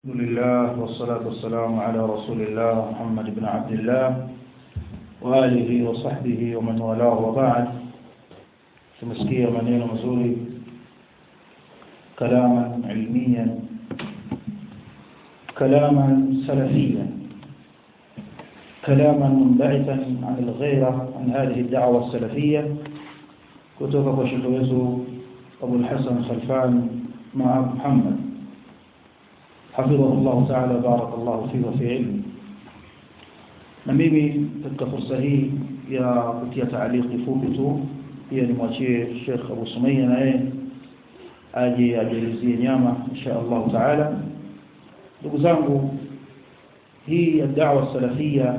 الحمد لله والصلاة والسلام على رسول الله محمد بن عبد الله وآله وصحبه ومن والاه وبعد tumesikia maneno mazuri كلاما علميا كلاما سلفيا كلاما منبعثا عن الغيرة عن هذه الدعوة السلفية كتب وشيخ أبو الحسن خلفان مع محمد حفظه الله تعالى بارك الله فيه وفي علمه na mimi katika fursa hii ya kutia taaliki fupi tu pia nimwachie Sheikh Abu Sumayya na yeye aje ajalizie nyama insha Allah taala ndugu zangu hii ya da'wa salafia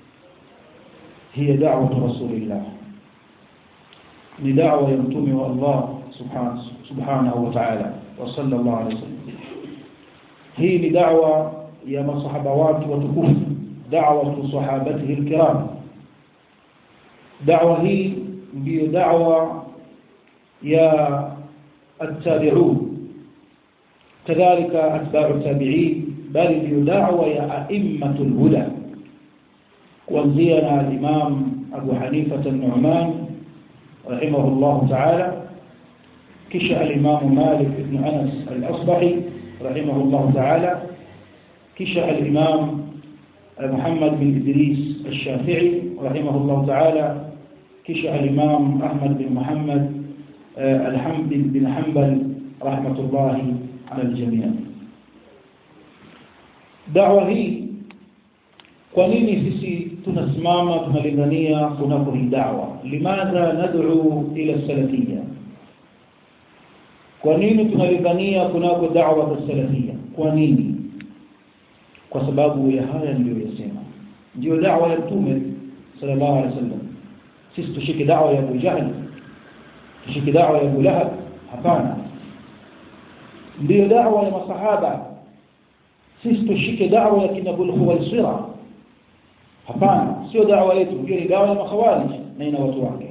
هي دعوة رسول الله ni da'wa ya mtume wa Allah subhanahu subhanahu wa ta'ala wa sallallahu alayhi wasallam hii ni da'wa ya masahaba watu watukufu da'wa sahabatihi alkiram da'wa hii ndiyo da'wa ya التابعون كذلك أتباع التابعين بل ndiyo da'wa ya أئمة الهدى kuanzia الإمام أبو حنيفة النعمان رحمه الله تعالى كشأ الإمام مالك بن أنس الأصبحي رحمه الله تعالى كشأ الإمام محمد بن إدريس الشافعي رحمه الله تعالى كشأ الإمام أحمد بن محمد الحمد بن حنبل رحمة الله على الجميع دعوة هي kwa nini sisi tunasimama tunalingania kunako hii da'wa limadha nad'u ila salafiyya kwa nini tunalingania kunako da'wa ya salafiyya kwa nini kwa sababu ya haya niliyosema ndio da'wa ya mtume sallallahu alaihi wasallam sisi tushike da'wa ya Abu Jahl tushike da'wa ya Abu Lahab hapana ndio da'wa ya masahaba sisi tushike da'wa ya kina Abu Khuwaisira hapana sio dawa yetu hiyo ni dawa ya makhawarij na ina watu wake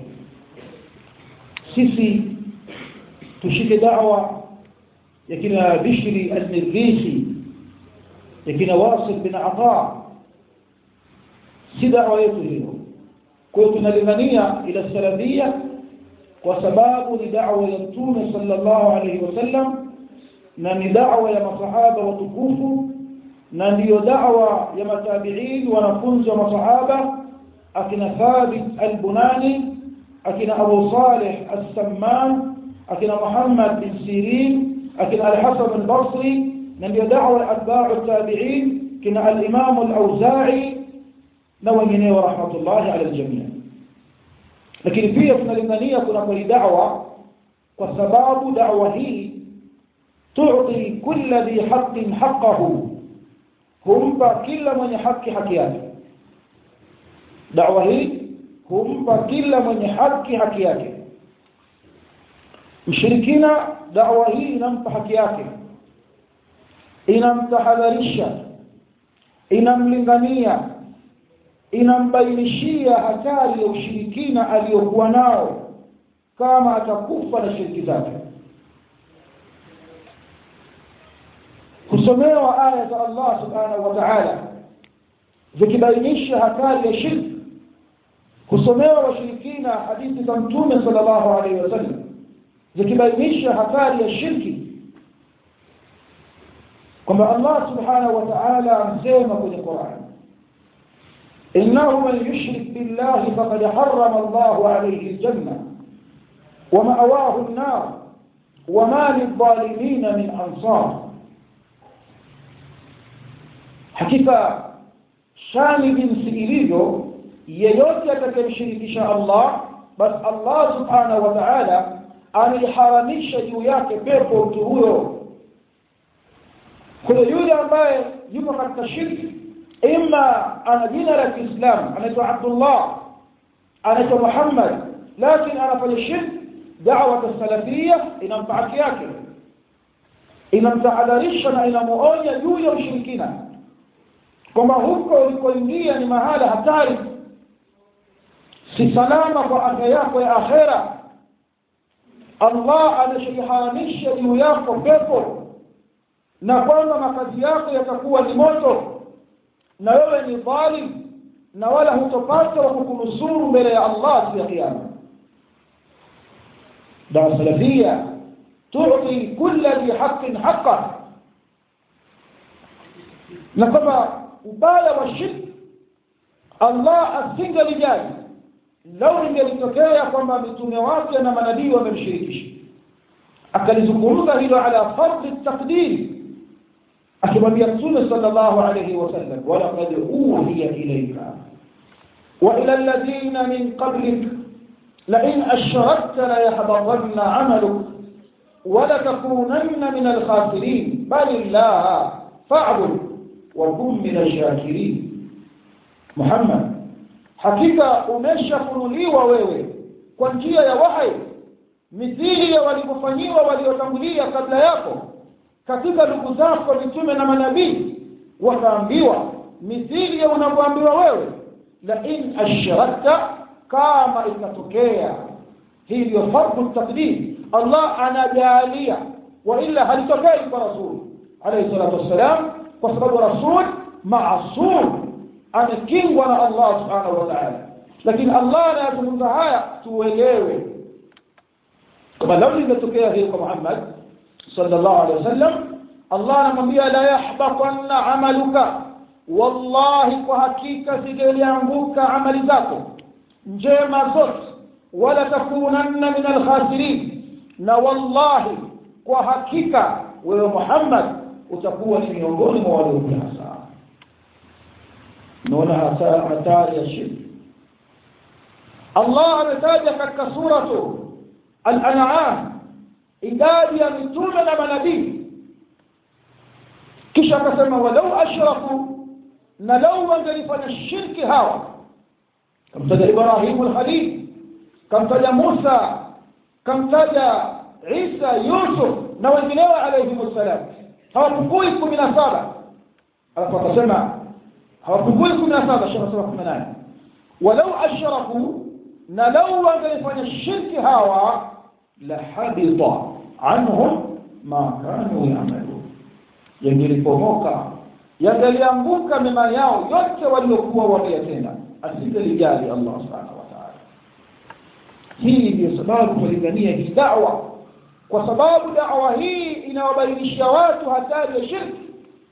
sisi tushike dawa ya kina bishri al-nirgisi ya kina wasil bin ata si dawa yetu hiyo kwa hiyo tunalingania ila salafia kwa sababu ni dawa ya mtume sallallahu alayhi wasallam na ni dawa ya masahaba watukufu na ndiyo da'wa ya matabi'in wanafunzi wa masahaba akina Thabit al-Bunani akina Abu Salih as-Samman akina Muhammad bin Sirin akina al-Hasan al-Basri na ndiyo da'wa ya atba'u at-tabi'in kina al-Imam al-Auza'i na wengineo rahmatullahi ala al-jami' lakini pia tunalingania kuna kwa da'wa kwa sababu da'wa hii tu'ti kulli dhi haqqin haqqahu humpa kila mwenye haki haki yake dawa hii humpa kila mwenye haki haki yake mshirikina dawa hii inampa haki yake inamtahadharisha inamlingania inambainishia hatari ya ushirikina aliyokuwa nao kama atakufa na shiriki zake kusomewa aya za Allah subhanahu wa ta'ala zikibainisha hatari ya shirki kusomewa washirikina hadithi za mtume sallallahu alaihi wasallam zikibainisha hatari ya shirki kwamba Allah subhanahu wa ta'ala amsema kwenye Qur'an innahu man yushrik billahi faqad harrama Allahu alayhi aljanna wa ma'awahu an-nar wa ma lidh-dhalimin min ansar hakika shani jinsi ilivyo yeyote atakayemshirikisha Allah basi Allah subhanahu wa ta'ala ameiharamisha juu yake pepo mtu huyo kuna yule ambaye yupo katika shirki ima ana jina la Kiislamu anaitwa Abdullah anaitwa Muhammad lakini anafanya shirki da'wa salafia inampa haki yake inamtahadharisha na inamuonya juu ya ushirikina kwamba huko ulikoingia ni mahala hatari si salama kwa afya yako ya akhera Allah ameshaharamisha juu yako pepo na kwamba makazi yako yatakuwa ni moto na wewe ni dhalim na wala hutopata wa kukunusuru mbele ya Allah siku ya kiyama dawa salafia tu'ti kulla dhi haqqin haqqa na kama ubaya wa shirki Allah asingelijali lau ingelitokea kwamba mitume wake na manabii wamemshirikisha akalizungumza hilo ala fardhi taqdir akimwambia mtume sallallahu alayhi wasallam walaqad uhiya ilayka wa ila alladhina min qablik لئن أشركت ليحبطن عملك ولتكونن من الخاسرين بل الله فاعبد وكن من الشاكرين محمد hakika umeshafunuliwa wewe kwa njia ya wahai mithili ya walivyofanyiwa waliotangulia kabla yako katika ndugu zako mitume na manabii wakaambiwa mithili ya unavyoambiwa wewe la in ashrakta kama itatokea hii ndio fardu taqdim Allah anajalia wa illa halitokei kwa rasul alayhi salatu wassalam kwa sababu rasul maasum amekingwa na Allah subhanahu wa ta'ala lakini Allah anayazungumza haya tuelewe kama lau ingetokea hili kwa Muhammad sallallahu alaihi wasallam Allah anamwambia la yahbatanna amaluka wallahi kwa hakika zingelianguka amali zako njema zote wala takunanna min alkhasirin na wallahi kwa hakika wewe Muhammad utakuwa ni miongoni mwa waliokula hasara naona hatari ya shirki Allah ametaja katika suratu al-an'am idadi ya mitume na manabii kisha akasema walau ashraku na lau wangelifanya shirki hawa kamtaja Ibrahim al-Khalil kamtaja Musa kamtaja Isa Yusuf na wengineo alayhi wasallam hawapungui 17 alafu akasema hawapungui 17 shaka 18 walau ashraku na lau wangelifanya shirki hawa la habita anhum ma kanu ya'malun yangelipomoka yangelianguka mema yao yote waliokuwa wameyatenda asingelijali Allah subhanahu wa ta'ala hii ndio sababu tulingania hii da'wa kwa sababu da'wa hii inawabainisha watu hatari ya shirki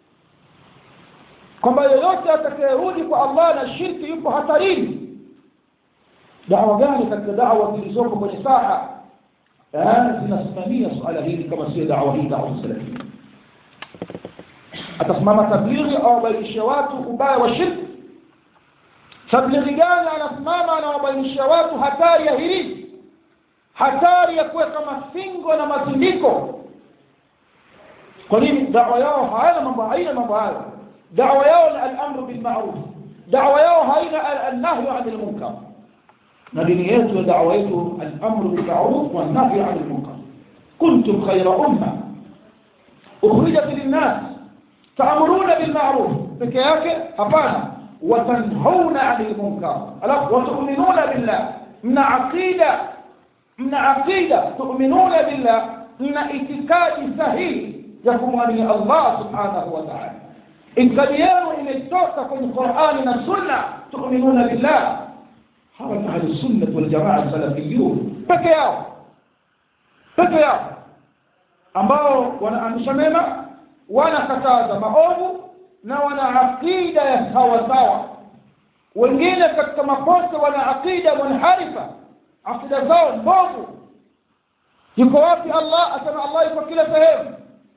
kwamba yeyote atakayerudi kwa Allah na shirki yupo hatarini da'wa gani katika da'wa zilizoko kwenye saha zinasimamia suala hili kama sio da'wa hii da'wa salafia atasimama tablighi au abainishe watu ubaya wa shirki tablighi gani anasimama anawabainisha watu hatari ya hili hatari ya kuweka masingo na mazindiko kwa nini da'wa yao haina mambo haina mambo hayo da'wa yao ni al-amru bil ma'ruf da'wa yao haina an-nahyu 'anil munkar na dini yetu na da'wa yetu al-amru bil ma'ruf wan nahyu 'anil munkar kuntum khayra umma ukhrijat lin-nas ta'muruna bil ma'ruf peke yake hapana watanhauna 'anil munkar alafu watu'minuna billah mna aqida mna aqida tu'minuna billah mna itikadi sahihi ya kumwamini Allah subhanahu wa ta'ala itikadi yenu imetoka kwenye Qur'ani na Sunna tu'minuna billah hawa ni ahli sunnah wal jamaa salafiyun peke yao peke yao ambao wanaamrisha mema wanakataza maovu na wana aqida ya sawa sawa wengine katika makosa wana aqida munharifa aqida zao mbovu yuko wapi Allah asema Allah yuko kila sehemu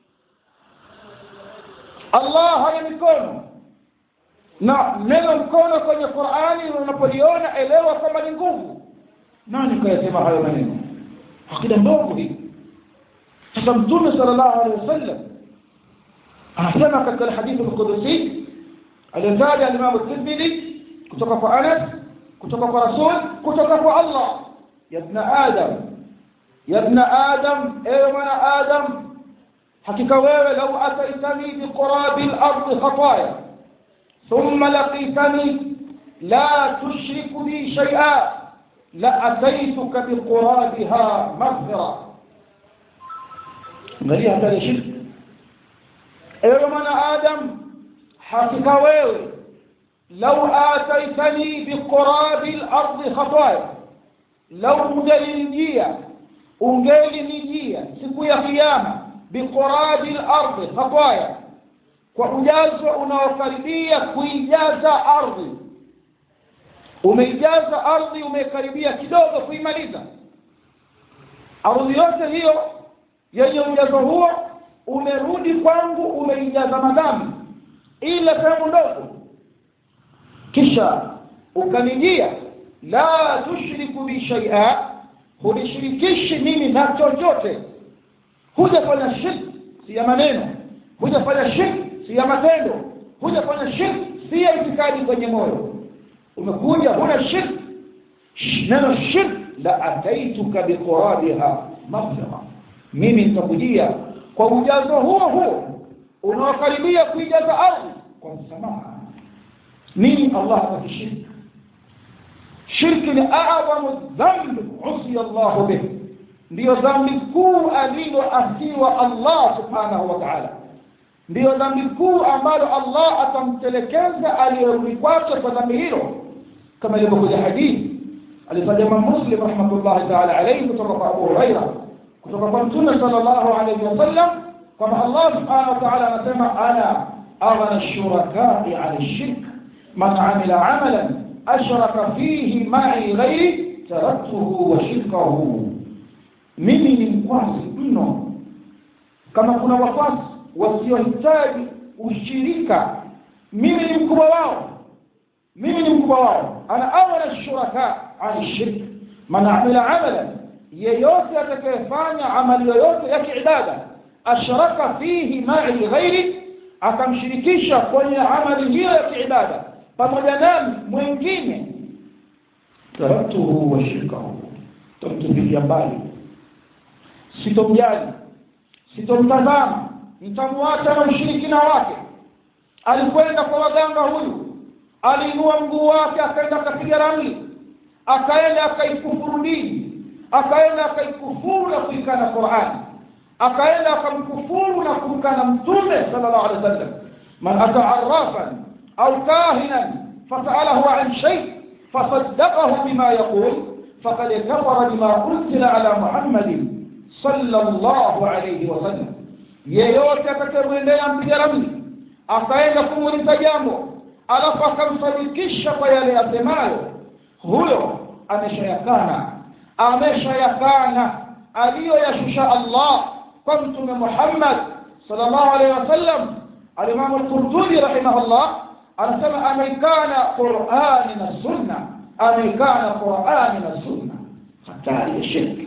Allah hana mikono na neno mkono kwenye Qur'ani unapoliona elewa kwamba ni nguvu nani kayasema hayo maneno akida ndogo hii sasa mtume sallallahu alaihi wasallam anasema katika hadithi al-Qudsi aliyotaja al-Imam at-Tirmidhi kutoka kwa Anas kutoka kwa Rasul kutoka kwa Allah ya ibn Adam ya ibn Adam ewe mwana Adam hakika wewe lau ataitani biqurabi al-ard khataya thumma laqitani la tushriku bi shay'a la ataituka biqurabiha maghfira angalia hatari ya shirki ewe mwanadamu hakika wewe lau ataitani biqurabi lardi khataya lau ungelinijia ungelinijia siku ya kiyama biqurabi lardi khataya kwa ujazo unaokaribia kuijaza ardhi umeijaza ardhi umekaribia kidogo kuimaliza ardhi yote hiyo yenye ujazo huo umerudi kwangu umeijaza madhambi ila sehemu ndogo kisha ukanijia la tushriku bi shay'a hunishirikishi mimi na chochote hujafanya shirk si ya maneno hujafanya shirk si ya matendo hujafanya shirk si ya itikadi kwenye moyo umekuja huna shirk neno shirk la ataituka biqurabiha maghfira mimi nitakujia kwa ujazo huo huo unaokaribia kuijaza ardhi kwa msamaha nini allah hakishirki shirki ni a'zamu dhamb usiya Allah bih ndiyo dhambi kuu aliloasiwa Allah subhanahu wa ta'ala ndiyo dhambi kuu ambalo Allah atamtelekeza aliyerudi kwake kwa dhambi hilo kama ilivyokuja hadithi alifanya Muslim rahmatullahi ta'ala alayhi kutoka kwa Abu Huraira kutoka kwa Mtume sallallahu alayhi wasallam kwamba Allah subhanahu wa ta'ala anasema ana aghna ash-shuraka'i 'ala ash-shirk man 'amila 'amalan ashraka fihi ma'i ghairi taraktuhu wa shirkahu mimi ni mkwasi mno kama kuna wakwasi wasiohitaji ushirika mimi ni mkubwa wao mimi ni mkubwa wao ana awala shuraka an shirk man amila amalan yeyote atakayefanya amali yoyote ya kiibada ashraka fihi ma'i ghairi akamshirikisha kwenye amali hiyo ya kiibada pamoja nami mwingine taraktuhu wa shirkahu tamtupilia mbali sitomjali sitomtazama nitamwacha na ushirikina wake alikwenda kwa waganga huyu aliinua mguu wake akaenda akapiga ramli akaenda akaikufuru dini akaenda akaikufuru na kuikana qurani akaenda akamkufuru na kumkana mtume sallallahu alaihi wasallam man ata arrafan au kahinan fasalahu an shay fasaddaqahu bima yaqul faqad kafara bima unzila ala muhammadin sallallahu alayhi wasallam yeyote atakayemwendea mpiga ramli akaenda kumuuliza jambo alafu akamsadikisha kwa yale yasemayo huyo ameshayakana ameshayakana aliyoyashusha Allah kwa mtume Muhammad sallallahu alaihi wasallam alimamu al-Qurtubi rahimahullah anasema ameikana Qur'ani na Sunna ameikana Qur'ani na Sunna hatari ya shirki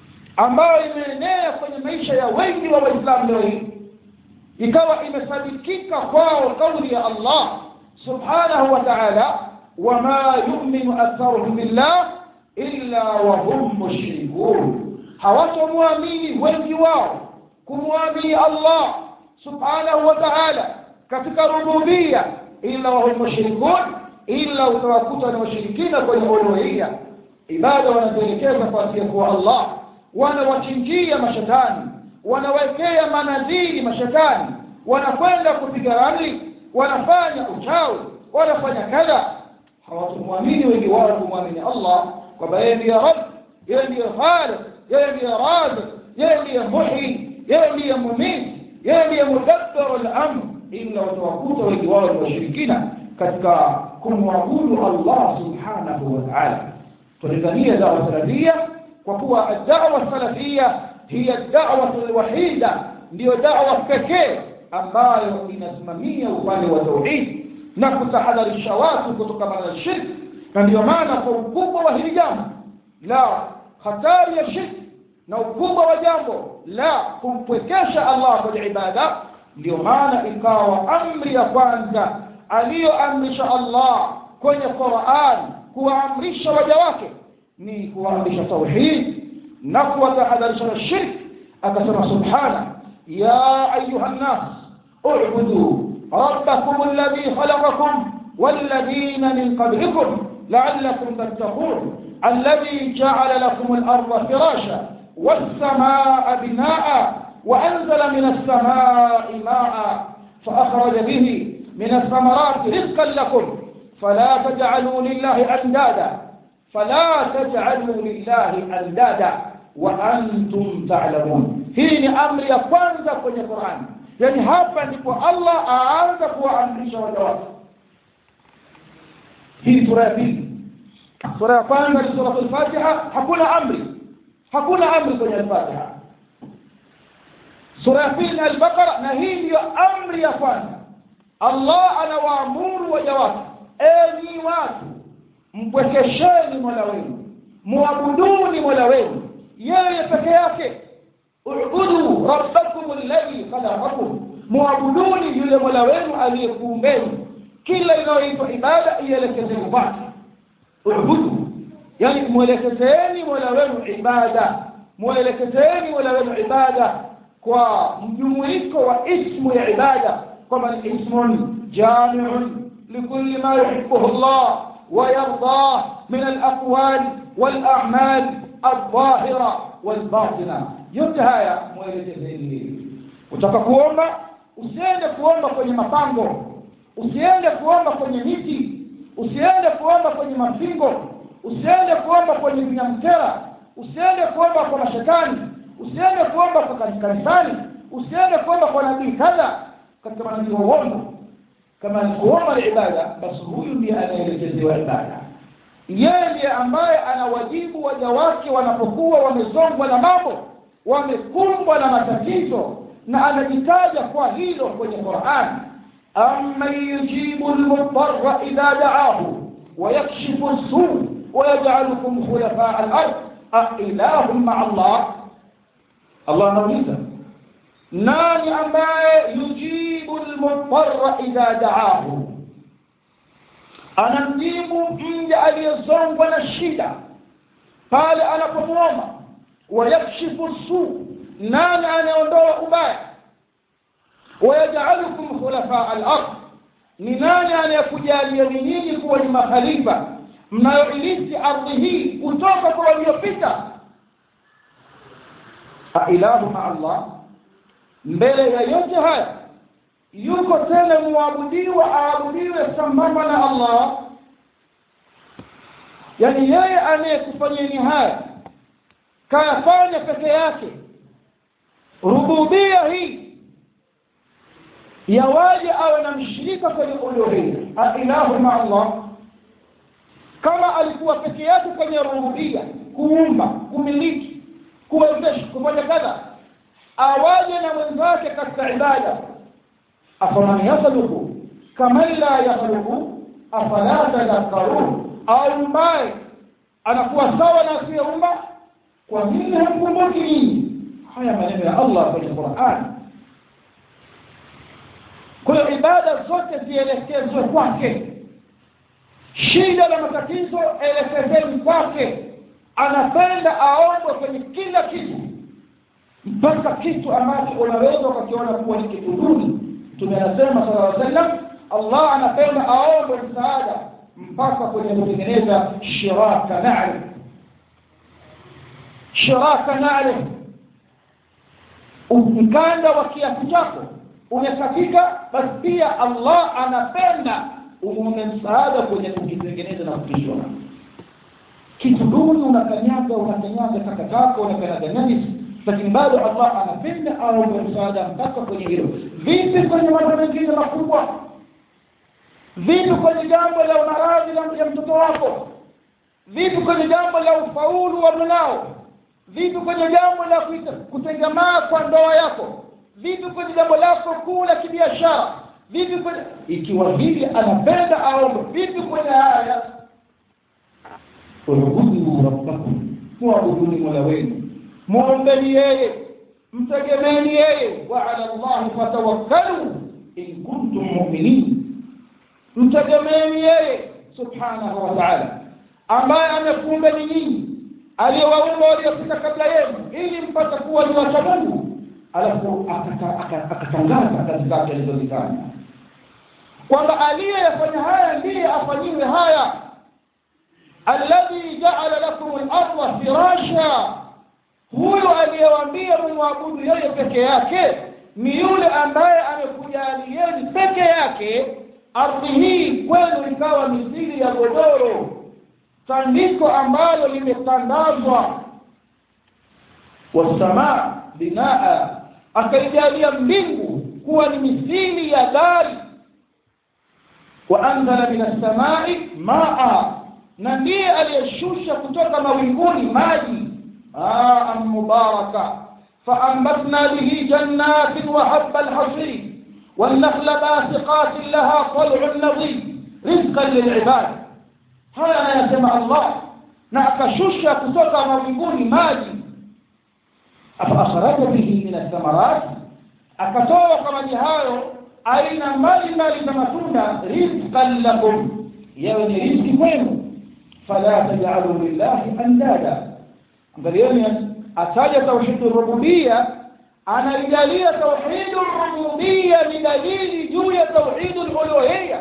ambayo imeenea kwenye maisha ya wengi wa Waislamu leo hii ikawa imesadikika kwao kauli ya Allah subhanahu wa ta'ala wama yu'minu aktharuhum billah illa wa hum mushrikun hawatomwamini wengi wao kumwamini Allah subhanahu wa ta'ala katika rububia illa wa hum mushrikun illa utawakuta na washirikina kwenye uluhia ibada wanazoelekeza kwa asiyekuwa Allah wanawachinjia mashetani wanawekea manadhiri mashetani wanakwenda kupiga ramli wanafanya uchawi wanafanya kadha hawatumwamini wengi wao kumwamini Allah kwamba yeye ndiye Rabb yeye ndiye Khaliq yeye ndiye Razik yeye ndiye Muhyi yeye ndiye Mumit yeye ndiye Mudabbiru al-amr ila watawakuta wengi wao ni washirikina katika kumwabudu Allah subhanahu wa ta'ala tulingania dawa salafia kwa kuwa ad-da'wa salafia hiya ad-da'wa al-wahida ndiyo da'wa pekee ambayo inasimamia upande wa tauhid na kutahadharisha watu kutokana na shirki na ndiyo maana kwa ukubwa wa hili jambo la hatari ya shirki na ukubwa wa jambo la kumpwekesha Allah kwenye ibada ndiyo maana ikawa amri ya kwanza aliyoamrisha Allah kwenye Qur'an kuwaamrisha waja wake ni kuwaamrisha tauhid na kuwatahadharisha na shirki akasema subhana ya ayuha nnas اعبدوا ربكم الذي خلقكم والذين من قبلكم لعلكم تتقون الذي جعل لكم الأرض فراشا والسماء بناء وأنزل من السماء ماء فأخرج به من الثمرات رزقا لكم فلا تجعلوا لله أندادا فلا تجعلوا لله أندادا وأنتم تعلمون hii ni amri ya kwanza kwenye Qur'an yani hapa ndipo Allah aanza kuwaamrisha waja wake hii sura ya pili sura ya kwanza ni sura al-Fatiha hakuna amri hakuna amri kwenye al-Fatiha sura ya pili ni al-Baqara na hii ndiyo amri ya kwanza Allah anawaamuru waja wake enyi watu mpwekesheni Mola wenu muabuduni Mola wenu yeye peke yake ubudu rabbakum alladhi khalaqakum muabuduni yule Mola wenu aliyekuumbeni kila inayoitwa ibada ielekezeni kwake ubudu yani mwelekezeni Mola wenu ibada mwelekezeni Mola wenu ibada kwa mjumuiko wa ismu ya ibada kwamba ni ismun jami'un likulli ma yuhibbuhu Allah ويرضاه من الأقوال والأعمال الظاهرة والباطنة yote haya mwelekezeni utaka kuomba usiende kuomba kwenye mapango usiende kuomba kwenye miti usiende kuomba kwenye mapingo usiende kuomba kwenye vinyamkera usiende kuomba kwa mashetani usiende kuomba kwa kanisani usiende kuomba kwa nabii kadha katika manabii wa uongo kama ni kuomba ibada basi huyu ndiye anaelekezewa ibada yeye ndiye ambaye ana wajibu waja wake wanapokuwa wamezongwa na mambo wamekumbwa na matatizo na anajitaja kwa hilo kwenye Qur'an amman yujibu al-mudarra idha da'ahu wa yakshifu as-su' wa yaj'alukum khulafa' al-ard a ilahum ma'a Allah Allah anauliza nani ambaye yujibu al-mudarra idha da'ahu anamjibu mja aliyezongwa na shida pale anapomwomba wayakshifu su nani anaondoa ubaya wayaj'alukum khulafa al-ard ni nani anayekujalia nyinyi kuwa ni makhalifa mnayoilisi ardhi hii kutoka kwa waliopita ailahu ma Allah mbele ya yote haya yuko tena muabudiwa aabudiwe sambamba na Allah yani yeye anayekufanyeni haya kayafanya peke yake rububia hii yawaje awe na mshirika kwenye uluhia ilahu ma Allah kama alikuwa peke yake kwenye rububia kuumba kumiliki kuwezesha kufanya kadha awaje na mwenzake katika ibada afaman yakhluqu kama la yakhluqu afala tadhakkarun au mbaye anakuwa sawa na asiyeumba kwa nini hamkumbuki nyinyi haya maneno ya Allah kwenye Qur'an kwa hiyo ibada zote zielekezwe kwake shida na matatizo elekezeni kwake anapenda aombwe kwenye kila kitu mpaka kitu ambacho unaweza ukakiona kuwa ni kitu duni tumeyasema sallallahu alaihi wasallam Allah anapenda aombe msaada mpaka kwenye kutengeneza shiraka na'ri shiraka na'ri mkanda wa kiatu chako umekatika basi pia Allah anapenda umuone msaada kwenye kukitengeneza na kukishona kitu duni unakanyaga unakanyaga takataka unakanyaga najisi lakini bado Allah anapenda aombe msaada mpaka kwenye hilo vipi kwenye mambo mengine makubwa vipi kwenye jambo la maradhi ya mtoto wako vipi kwenye jambo la ufaulu wa mwanao vipi kwenye jambo la kutengamaa kwa ndoa yako vipi kwenye jambo lako kuu la kibiashara vipi kwenye ikiwa hivi anapenda aombe vipi kwenye haya ubudu rabbakum muabuduni mola wenu muombeni yeye mtegemeni yeye wa ala Allah fatawakkalu in kuntum mu'minin mtegemeni yeye subhanahu wa ta'ala ambaye amekuumbeni nyinyi aliyewaumba waliopita kabla yenu ili mpate kuwa ni wacha Mungu alafu akatangaza kazi zake alizozifanya kwamba aliyefanya haya ndiye afanyiwe haya alladhi ja'ala lakum al-ardha firasha huyo aliyewaambia mumwabudu yeye peke yake ni yule ambaye amekujalieni peke yake ardhi hii kwenu ikawa mithili ya godoro tandiko ambalo limetandazwa wasamaa binaa akaijalia mbingu kuwa ni mithili ya dari waanzala min assamai maa na ndiye aliyeshusha kutoka mawinguni maji maan mubaraka faambatna bihi jannatin wa haba alhasidi والنخل باسقات لها طلع نضيد رزقا للعباد haya anayasema Allah na akashusha kutoka mawinguni maji akhraja bihi min athamarat akatoa kwa maji hayo aina mbalimbali za matunda rizqan lakum yawe ni riziki kwenu fala taj'alu lillahi andada angalieni ataja tauhid rububiyya anaijalia tauhid rububiyya ni dalili juu ya tauhid uluhiyya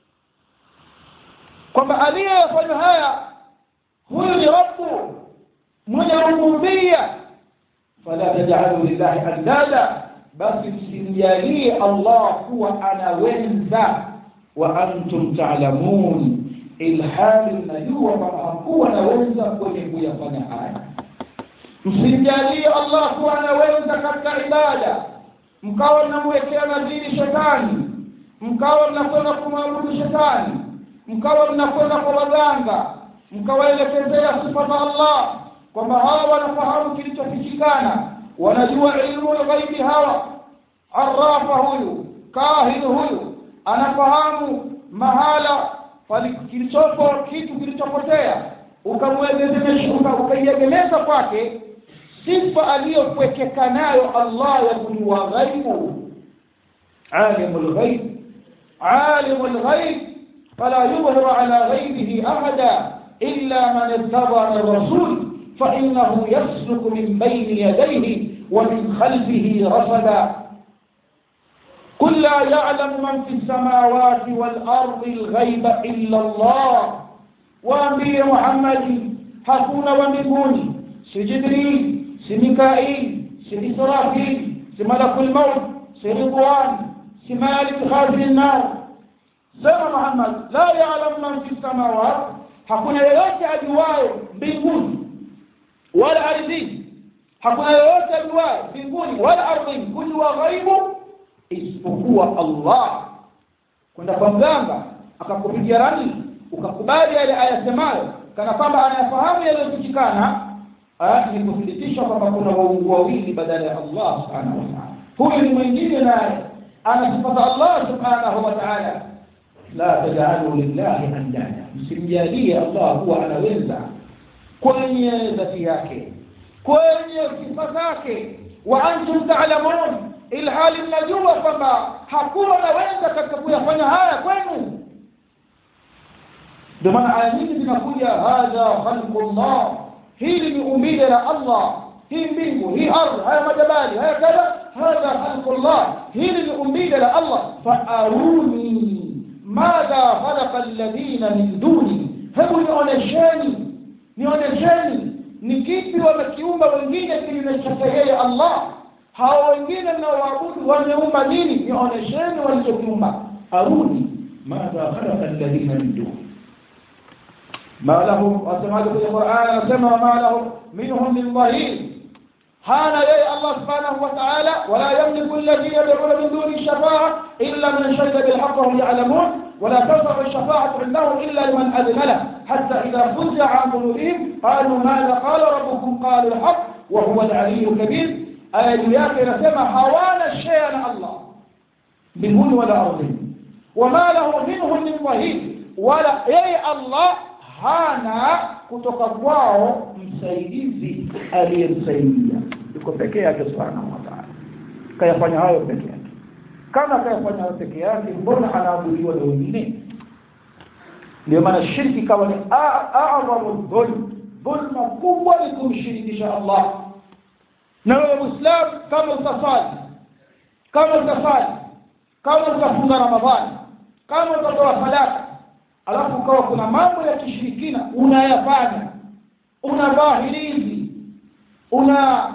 kwamba aliyefanya haya huyu ni rabbu mwenye rububiyya fala taj'alu lillahi andada basi msimjalie Allah kuwa anawenza wa antum ta'lamun ilhali mnajua kwamba hakuwa anaweza kwenye kuyafanya haya msimjalie Allah kuwa anaweza katika ibada mkawa mnamwekea nadhiri shetani mkawa mnakwenda kumwabudu shetani mkawa mnakwenda kwa waganga mkawaelekezea sifa za Allah kwamba hawa wanafahamu kilichofichikana wanajua ilmu ghaibi hawa arafa huyu kahin huyu anafahamu mahala kilichopo kitu kilichopotea ukamwegemesha ukaiegemeza kwake sifa aliyopwekeka nayo Allah ya kujua ghaibu alimul ghaib alimul ghaib fala yudhhiru ala ghaibihi ahada illa man irtada min rasul فإنه يسلك من بين يديه ومن خلفه رصدا قل لا يعلم من في السماوات والأرض الغيب إلا الله وأنبي محمد hakuna wa mbinguni si jibril si mikail si israfil si malakul maut si ridwan si malik khazin nar sema muhammad la ya'lamu man fi samawat hakuna yeyote ajuayo mbinguni wala ardhini hakuna yeyote ajuaye mbinguni wala ardhini kujua ghaibu isipokuwa Allah kwenda kwa mganga akakupigia rani ukakubali yale ayasemayo kana kwamba anayafahamu yaliyofichikana ni kuthibitisha kwamba kuna waungu wawili badala ya Allah subhanahu wa ta'ala huyu ni mwingine naye ana sifa za Allah subhanahu wa ta'ala la taj'alu lillahi andada msimjalie Allah huwa anaweza kwenye dhati yake kwenye sifa zake wa antum ta'lamun ilhali mnajua kwamba hakuna naweza katika kuyafanya haya kwenu ndio maana aya nyingi zinakuja hadha khalqullah hili ni umbile la Allah hii mbingu hii ardhi haya majabali haya kadha hadha khalqullah hili ni umbile la Allah faaruni madha khalaqa alladhina min duni hebu nionyesheni nionyesheni ni kipi wamekiumba wengine kinyume chake yeye Allah hao wengine mnaoabudu wameumba nini nionyesheni walichokiumba aruni madha khalaqa alladhina min duni ما لهم وسمعت في القرآن وسمع ما لهم منهم من ظهير هانا يا الله سبحانه وتعالى ولا يملك الذين يدعون من دون الشفاعة إلا من شهد بالحق وهم يعلمون ولا تنفع الشفاعة عندهم إلا لمن أذن له حتى إذا فزع عن قلوبهم قالوا ماذا قال ربكم قالوا الحق وهو العلي الكبير آيات نسمع حوانا الشيء الله منهن ولا أرضهم وما له منهم من ظهير ولا أي الله hana kutoka kwao msaidizi aliyemsaidia yuko peke yake subhanahu wa ta'ala kayafanya hayo peke yake kama kayafanya hayo peke yake mbona anaabudiwa na wengine ndio maana shirki kama ni a'zamu dhulm dhulma kubwa ni kumshirikisha Allah na wewe muislam kama utasali kama utasali kama utafunga ramadhani kama utatoa sadaka alafu ukawa kuna mambo ya kishirikina unayafanya unavaa hilizi una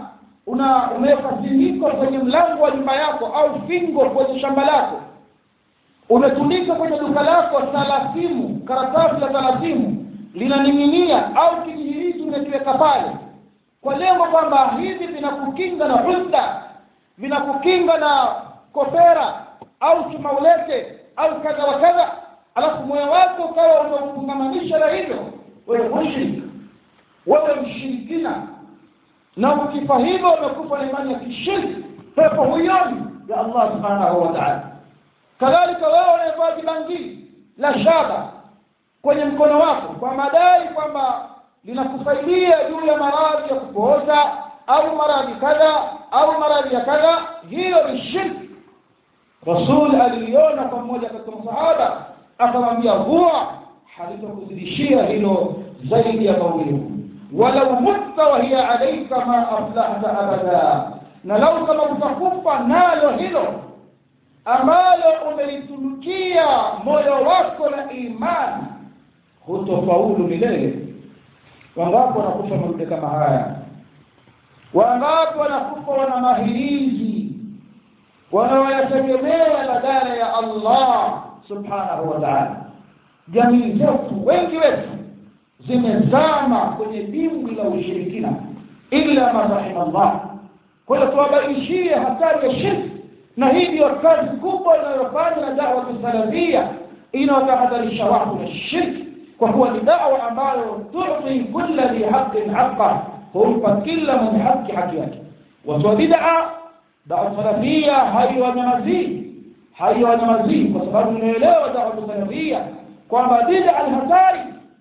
una umeweka zindiko kwenye mlango wa nyumba yako au fingo kwenye shamba lako umetundika kwenye duka lako talasimu karatasi la talasimu linaning'inia au kijihirizi umekiweka pale kwa lengo kwamba hivi vinakukinga na husda vinakukinga na kopera au chumaulete au kadha wa kadha alafu moyo wako ukawa umeufungamanisha na hivyo wewe mushrik wewe mshirikina na ukifa hivyo umekufa na imani ya kishirki pepo huyoni ya allah subhanahu wa taala kadhalika wewe unayevaa jibangili la shaba kwenye mkono wako kwa madai kwamba linakusaidia juu ya maradhi ya kupooza au maradhi kadha au maradhi ya kadha hiyo ni shirki rasul aliliona kwa mmoja katika masahaba akamwambia huwa halitakuzidishia hilo zaidi ya maumivu walau mutta wa hiya alaika ma aflahta abada na lau kama utakufa nalo hilo ambalo umelitunukia moyo wako na imani hutofaulu milele wangapi wanakufa madude kama haya wangapi wanakufa wana mahirizi wanaoyategemea badala ya allah subhanahu wa taala jamii zetu wengi wetu zimezama kwenye dimbwi la ushirikina illa man rahima llah kwa hiyo tuwabainishie hatari ya shirki na hii ndiyo kazi kubwa inayofanya na dawa salafia inayotahadharisha watu na shirki kwa kuwa ni dawa ambayo tuti kulla dhi haqin haqa humpa kila mwenye haki haki yake watu wa bid'a dawa salafia haiwanyamazii haiwanyamazii kwa sababu inaelewa dawa salafia kwamba bid'a ni hatari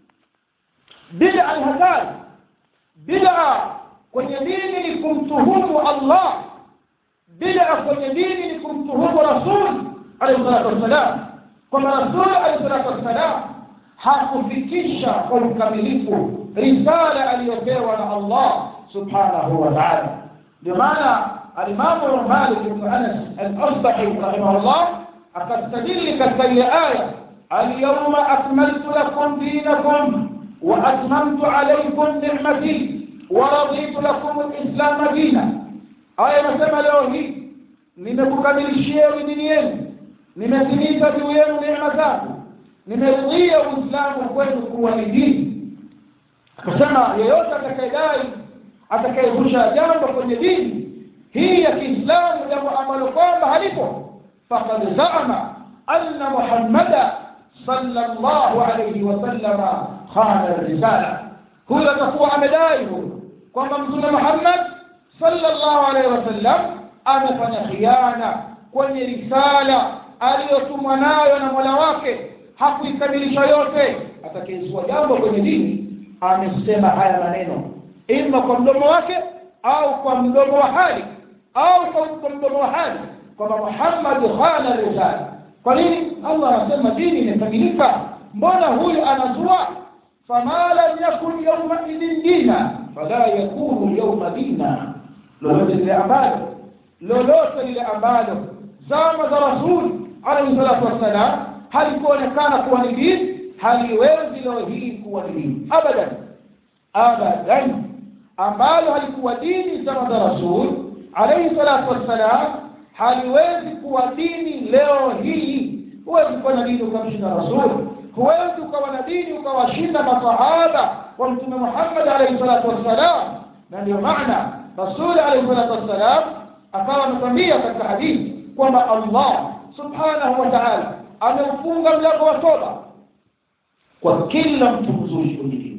bid'a ni hatari bid'a kwenye dini ni kumtuhumu Allah bid'a kwenye dini ni kumtuhumu rasul alayhi salatu wassalam kwamba rasul alayhi salatu wassalam hakufikisha kwa ukamilifu risala aliyopewa na Allah subhanahu wa ta'ala ndio maana alimamu Malik ibn Anas al-Asbahi rahimahullah akastadili katika ile aya alyawma akmaltu lakum dinakum wa atmamtu alaykum ni'mati wa raditu lakum al-islam dina aya inasema leo hii nimekukamilishieni dini yenu nimetimiza juu yenu neema zangu nimerudia uislamu kwenu kuwa ni dini akasema yeyote atakayedai atakayezusha jambo kwenye dini hii ya kiislamu jambo ambalo kwamba halipo fakad zama anna muhammada sallallahu alayhi wasallama khana risala huyo atakuwa amedai huyo kwamba mtume muhammad sallallahu alayhi wasallam amefanya khiana kwenye risala aliyotumwa nayo na mola wake hakuikamilisha yote atakayezua jambo kwenye dini amesema haya maneno ima kwa mdomo wake au kwa mdomo wa hali au kwa mdomo wa hali kwamba Muhammad khana risala kwa nini Allah anasema dini imekamilika mbona huyu anazua fama lam yakun yawma idin dina fala yakunu yawma dina lolote lile ambalo lolote lile ambalo zama za rasul alayhi salatu wassalam halikuonekana kuwa ni dini haliwezi leo hii kuwa ni dini abadan abadan ambalo halikuwa dini zama za rasul alayhi salatu wassalam haliwezi kuwa dini leo hii huwezi kuwa na dini ukamshinda rasul huwezi ukawa na dini ukawashinda masahaba wa mtume Muhammad alayhi salatu wassalam na ndio maana rasul alayhi salatu wassalam akawa amekwambia katika hadithi kwamba Allah subhanahu wa ta'ala ameufunga mlango wa toba kwa kila mtu mzuri kwenye dini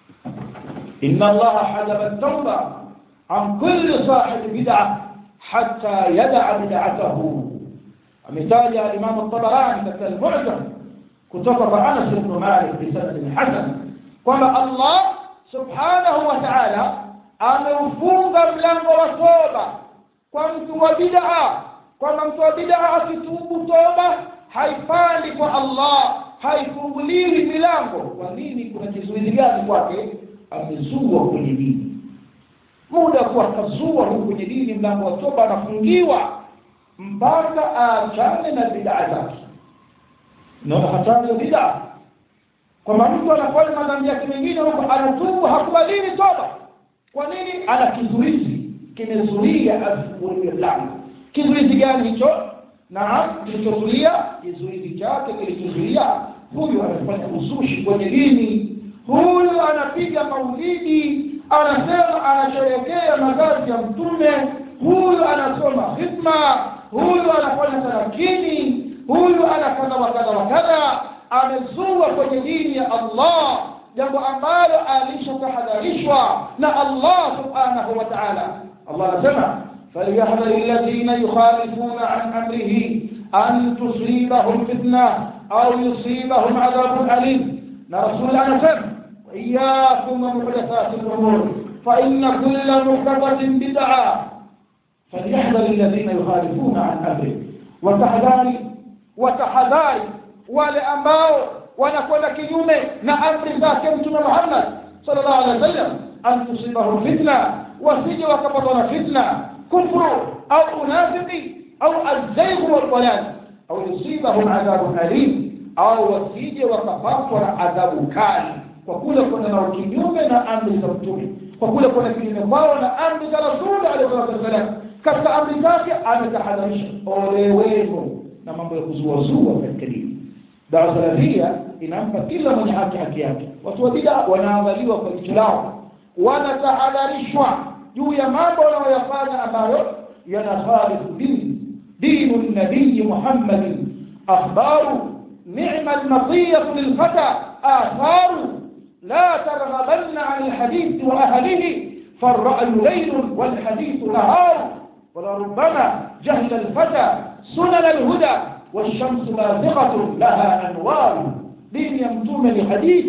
inna Allah hajaba at-tauba an kulli sahib bid'ah hatta yad'a bid'atahu ametaja Imam at-Tabarani katika al-Mu'jam kutoka kwa Anas ibn Malik bi sanad hasan kwamba Allah subhanahu wa ta'ala ameufunga mlango wa toba kwa mtu wa bid'a kwamba mtu wa bid'a akitubu toba haipandi kwa Allah haifunguliwi milango kwa nini kuna kizuizi gani kwake amezua kwenye dini muda kwa kazua huko kwenye dini mlango wa toba anafungiwa mpaka aachane na bid'a zake naona hatari ya bid'a kwamba mtu anafanya madhambi yake mengine huko anatubu hakubadili toba kwa nini ana kizuizi kimezuia asifunguliwe mlango kizuizi gani hicho naam kilichozuia kizuizi chake kilichozuia huyu anafanya uzushi kwenye dini huyu anapiga maulidi anasema anasherehekea mazazi ya mtume huyu anasoma hikma huyu anafanya tarakini huyu ana kadha wa kadha wa kadha amezua kwenye dini ya allah jambo ambalo alishatahadharishwa na allah subhanahu wa taala allah anasema فليحذر الذين يخالفون عن امره ان تصيبهم فتنه او يصيبهم عذاب اليم رسول الله نسم واياكم ومحدثات الامور فان كل محدثه بدعه فليحذر الذين يخالفون عن امره وتحذاري وتحذاري wale ambao wanakwenda kinyume na amri zake mtume Muhammad sallallahu alaihi wasallam an tusibahum fitna wasije wakapatwa na fitna kufru au unafiki au alzayg walwalad au yusibahum adhabun alim au wasije wakapatwa na adhabu kali kwa kule kwenda na kinyume na amri za mtume kwa kule kwenda kinyume kwao na amri za rasuli alayhi salatu wasallam katika amri zake ametahadharisha ole wenu na mambo ya kuzuazua katika dini dawa salafia inampa kila mwenye haki haki yake watu wa bid'a wanaangaliwa kwa jicho lao wanatahadharishwa juu ya mambo wanayoyafanya ambayo yanakhalifu dini dinu nabii muhammadin akhbaru ni'ma almatiyatu lilfata atharu لا ترغبن عن الحديث وأهله فالرأي ليل والحديث نهار ولربما جهل الفتى سنن الهدى والشمس بازغة لها أنوار دين يمتوم لحديث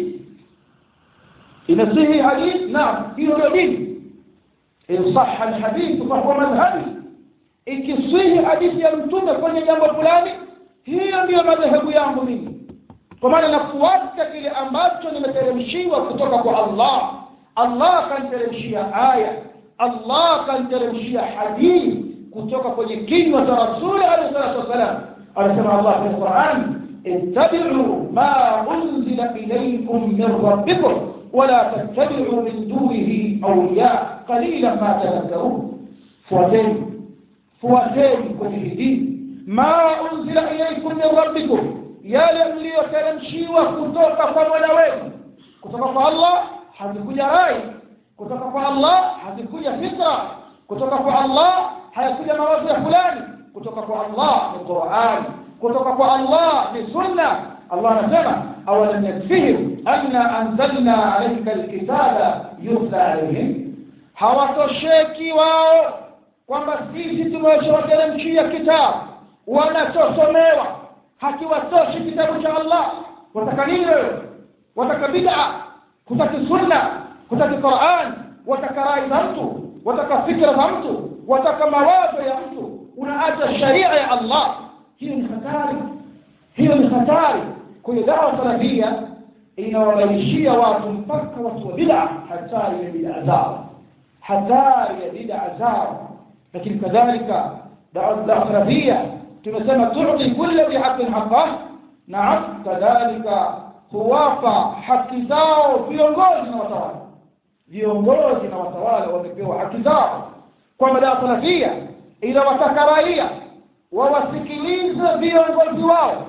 إن صحي حديث نعم فيه دين إن صح الحديث فهو مذهبي ikisihi hadithi ya mtume kwenye jambo fulani hiyo ndiyo madhehebu yangu mimi kwa maana nafuata kile ambacho nimeteremshiwa kutoka kwa allah allah kaniteremshia aya allah kaniteremshia hadithi kutoka kwenye kinywa cha rasuli alayhi salatu wassalam anasema allah fi lquran ittabi'u ma unzila ilaykum min rabbikum wala tattabi'u min dunihi awliya qalilan ma tadhakkarun fuateni fuateni kwenye hii ma unzila ilaykum min rabbikum yale mliyoteremshiwa kutoka kwa mola wenu kutoka kwa allah hazikuja rai kutoka kwa allah hazikuja fitra kutoka kwa allah hayakuja mawazo ya fulani kutoka kwa allah ni qurani kutoka kwa allah ni sunna allah anasema awalam yakfihim anna anzalna alaika alkitaba yutla alaihim hawatosheki wao kwamba sisi tumeshawateremshia kitabu wanachosomewa hakiwatoshi kitabu cha allah wataka nini wewe wataka bid'a kutaki sunna kutaki quran wataka rai za mtu wataka fikra za mtu wataka mawazo ya mtu unaacha sharia ya allah hiyo ni hatari hiyo ni hatari kwenye dawa salafia inawabaishia watu mpaka watu wa bid'a hatari ya bid'a zao hatari ya bid'a zao lakini kadhalika dawa salafia tumesema tuti kulla bihaqin haqqah naam kadhalika huwapa haki zao viongozi na watawala viongozi na watawala wamepewa haki zao kwamba dawa salafia inawataka raia wawasikilize viongozi wao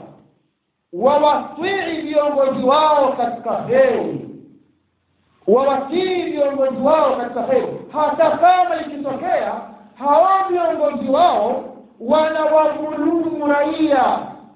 wawatii viongozi wao katika heri wawatii viongozi wao katika heri hata kama ikitokea hao viongozi wao wanawadhulumu raia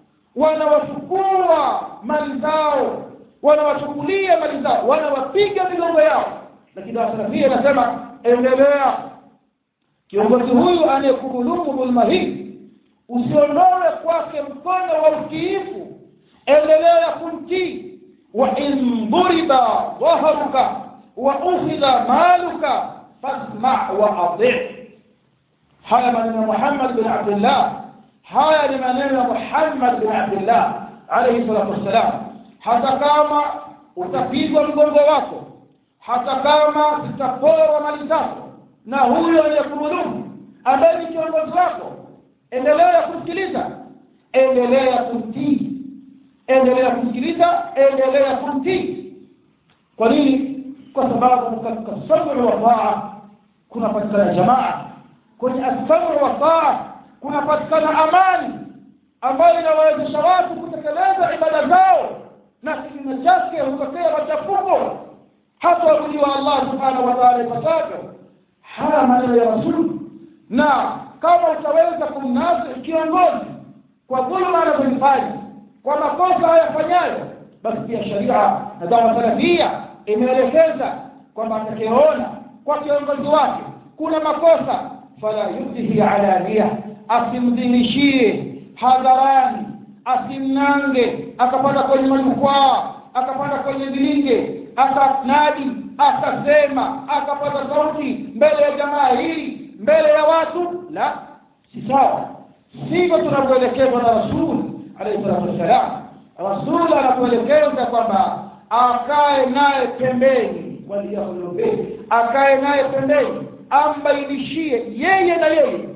wanawachukua mali zao wanawachukulia mali zao wanawapiga migongo yao lakini dawa salafia inasema endelea kiongozi huyu anayekudhulumu dhulma hii usiondoe kwake mkono wa utiifu endelea kumtii wa in duriba dhaharuka wa ukhidha maluka fasma wa ati haya maneno ya muhammad bin abdillah haya ni maneno ya muhammad bin abdillah alayhi salatu wassalam hata kama utapigwa mgongo wako hata kama zitaporwa mali zako na huyo aliyekudhulumu ambaye ni kiongozi wako endelea kumsikiliza endelea kumtii endelea kumsikiliza endelea kumtii kwa nini kwa sababu katika sabri wa taa kunapatikana jamaa kwenye asamu wa taa kunapatikana amani ambayo inawawezesha watu kutekeleza ibada zao na kinyume chake hutokea machafuko hata wakujiwa allah subhanahu wa taala ipasavyo haya maneno ya rasuli na kama utaweza kumnasi kiongozi kwa dhuluma anazozifanya kwa makosa hayafanyayo basi pia sharia na dawa salafia imeelekeza kwamba atakayeona kwa kiongozi wake kuna makosa fala yubdihi alania asimdhihishie hadharani asimnange akapanda kwenye majukwaa akapanda kwenye vilinge akanadi akasema akapata sauti mbele ya jamaa hii mbele ya watu la si sawa sivyo tunavyoelekezwa na rasul alayhi salatu wassalam rasul anatuelekeza kwamba akae naye pembeni waliyahulube akae naye pembeni ambainishie yeye na yeye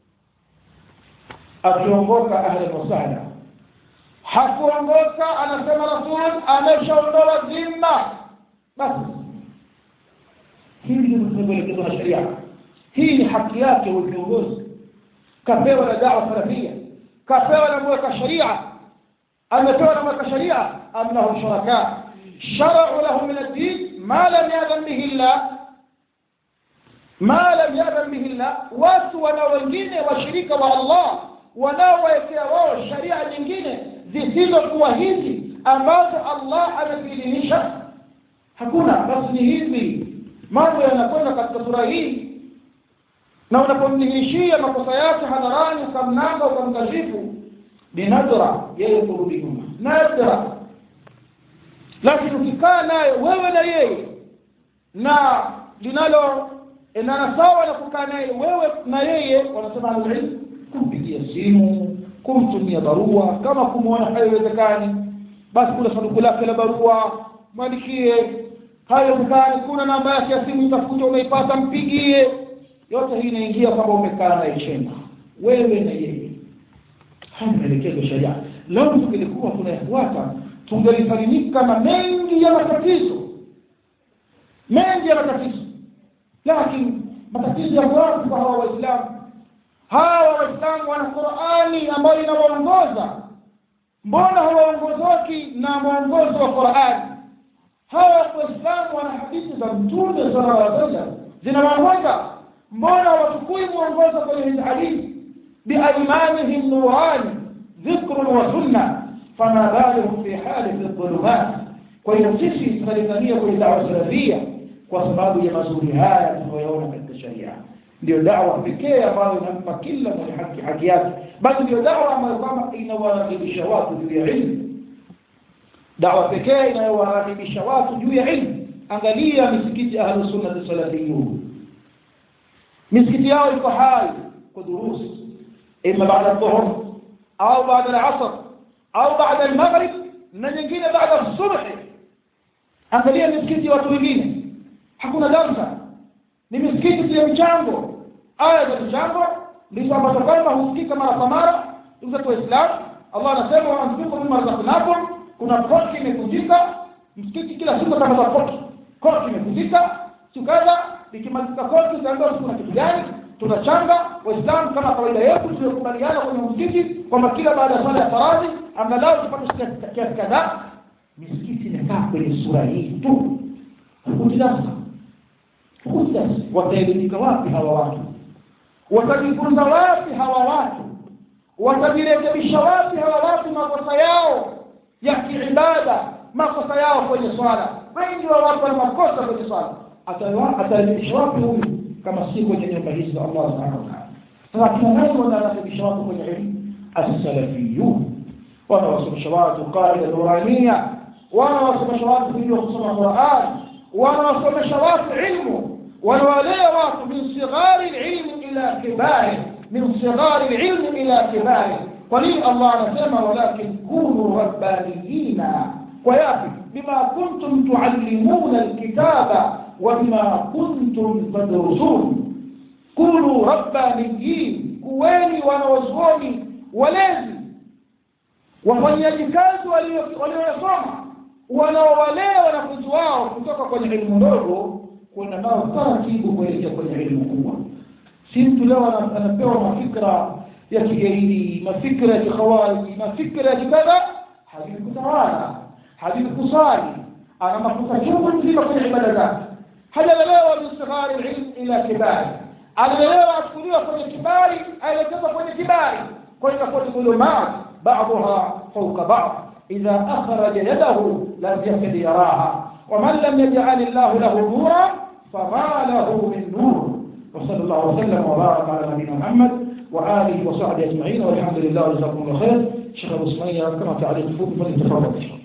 akiongoka ahlan wasahla hakuongoka anasema rasul ameshaondoa dhima basi hili ndio tunavyoelekezwa na sheria hii ni haki yake huyo kiongozi kapewa na dawa salafia kapewa na mweka sharia amepewa na mweka sharia am lahum shuraka sharau lahu min ad-din ma lam yadhan bihi llah ma lam yadhan bihi llah watu wana wengine washirika wa allah wanaowekea wao sharia nyingine zisizokuwa hizi ambazo allah ameziidhinisha hakuna basi ni hivi mambo yanakwenda katika sura hii na unapomdhihirishia makosa yake hadharani ukamnanga ukamkashifu ni nadra yeye kurudi nyuma nadra lakini ukikaa naye wewe na yeye na linalo endana sawa na kukaa naye wewe na yeye wanasema alilmu kumpigia simu kumtumia barua kama kumwona haiwezekani basi kuna sanduku lake la barua mwandikie haiwezekani kuna namba yake ya simu itafuta umeipata mpigie yote hii inaingia kwamba umekaa naye chemba wewe na yeye haya maelekezo sharia leo tungelikuwa tunayafuata tungelisalimika na mengi ya matatizo mengi ya matatizo lakini matatizo ya wapi kwa hawa waislamu hawa waislamu wana qurani ambayo inawaongoza mbona hawaongozoki na mwongozo wa qurani hawa waislamu wana hadithi za mtume sallallahu alaihi wasallam zinawaongoza mbona hawachukui mwongozo kwenye hizi hadithi biaimanihim nurani dhikrun wa sunna fama balihum fi hali fi dhulumat kwa hiyo sisi tunalingania kwenye dawa salafia kwa sababu ya mazuri haya tunayoona katika sharia ndio dawa pekee ambayo inampa kila mwenye haki haki yake bali ndio dawa ambayo kwamba inawarakibisha watu juu ya ilmu dawa pekee inayowarakibisha watu juu ya ilmu angalia misikiti ahlusunnati salafiyun misikiti yao iko hai kwa durusi ima baada dhuhur au baada alasr au baada almaghrib na nyingine baada subhi angalia misikiti ya watu wengine hakuna darsa ni misikiti ya mchango aya za mchango ndizo ambazo kwamba husikika mara kwa mara ndugu zetu waislamu allah anasema waanfiku mima razaknakum kuna koti imekujika msikiti kila siku atangaza koti koti imekujika sikaza ikimalizika koti utaambiwa kuna kitu gani tunachanga waislamu kama kawaida yetu tuliokubaliana kwenye msikiti kwamba kila baada ya swala ya faradhi angalau tupate kiasi kadhaa misikiti imekaa kwenye sura hii tu hukutilasa hukutilasa wataelimika wapi hawa watu watajifunza wapi hawa watu watajirekebisha wapi hawa watu makosa yao ya kiibada makosa yao kwenye swala wengi wa watu wana makosa kwenye swala atarekebisha wapi huyu kama si kwenye nyumba hizi za allah subhanahu wa taala sasa kina nani wanarekebisha watu kwenye elimu assalafiyun wanawasomesha watu qaida nurania wanawasomesha watu vile kusoma quran wanawasomesha watu ilmu wanawalea watu min sighari lilmi ila kibari min sighari lilmi ila kibari kwa nini allah anasema walakin kunu rabbaniyina kwa yapi bima kuntum tuallimuna alkitaba وبما كنتم تدرسون كونوا ربانيين kuweni wanawazuoni walezi wafanyaji kazi walioyasoma wanaowalea wanafunzi wao kutoka kwenye elimu ndogo kwenda nao taratibu kuelekea kwenye elimu kubwa si mtu leo ana- anapewa mafikra ya kigaidi mafikra ya kikhawariji mafikra ya kikadha hajui kutawala hajui kusali ana mafuta chungu nzima kwenye ibada zake hajalelewa bistighari lilm ila kibari alilelewa achukuliwa kwenye kibari aelekezwa kwenye kibari kwa hiyo inakuwa ni dhulumat baduha fauka bad idha akhraja yadahu lam yakad yaraha waman lam yajal llahu lahu nura fama lahu min nur وصلى الله وسلم وبارك على نبينا محمد وآله وصحبه أجمعين والحمد لله وجزاكم الله خير شيخ أبو سمية كما تعليق فوق فليتفضل